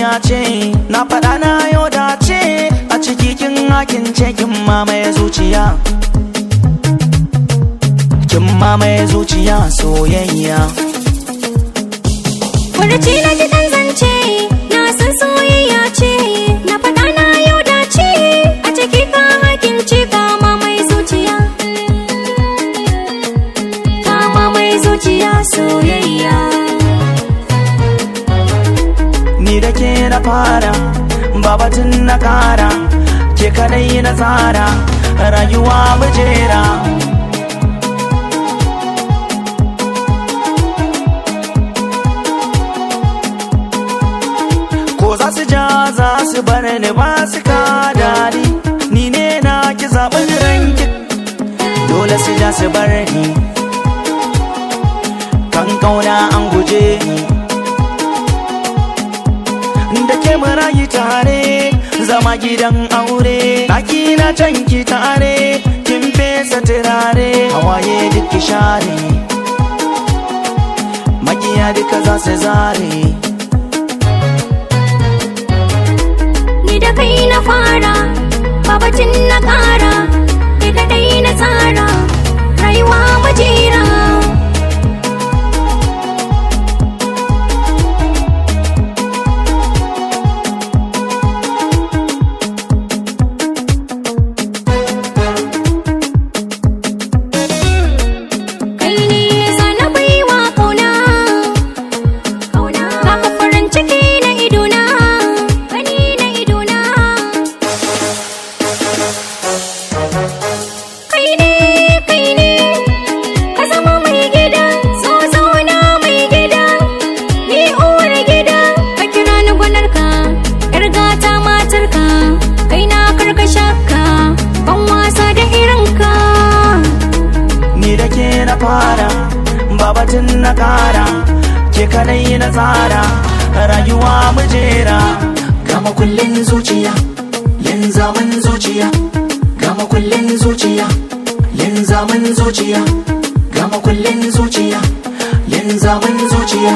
ce na faɗa na yau da ce a ciki kin hakin ce kin mamaye zuciya kin mamaye zuciya soyayya Furuci na ji dan zance na san soyayya ce na faɗa na yau da ce a ciki ka hakin ce kama mai zuciya kama mai zuciya soyayya ni da ke na fara babatin na kara ke kadai na tsara rayuwa mujera ko za su ja za su bar ni ba su ka dadi ni ne na ki zaɓin ranki dole su ja su bar ni kan kauna an guje ni da ke marayi tare zama gidan aure ɗaki na canki tare kin fesa turare hawaye duk ki share makiya duka za su zare ni da kai na fara babacin na ƙara ni kaɗai na tsara rayuwa majera kai ne sana baiwa kauna kauna kaka farin ciki na idona gani na idona kai ne kai ne ka zama mai gida so zauna mai gida ni uwar gida ka kira ni gwanarka yar gata matarka kai na karka shakka ban wasa da irinka ni da ke na fara babatin na kara ke kadai na tsara rayuwa mujera gama kullin zuciya linzamin zuciya gama kullin zuciya linzamin zuciya gama kullin zuciya linzamin zuciya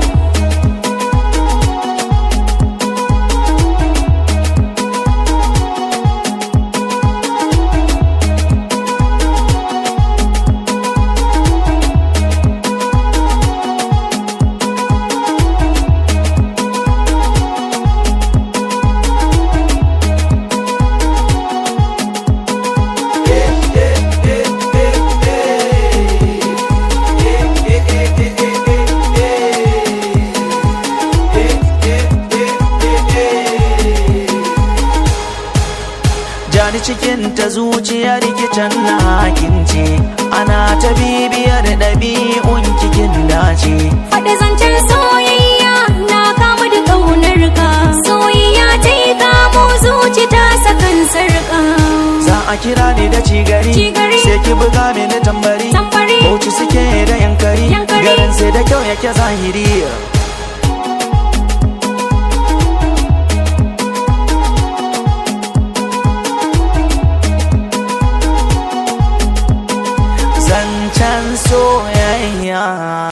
jani cikin ta zuciyar kicin na hakince ana ta bibiyar ɗabi'un kikin dace Faɗi zancen soyayya na kamu da ƙaunar ka soyayya ta yi kamo zuci ta sakan sarƙa za a kira ni da cigari Cigari. sai ki buga mini tambari Tambari. bauchi suke da yankari Yankari. garin sai da kyau yake zahiri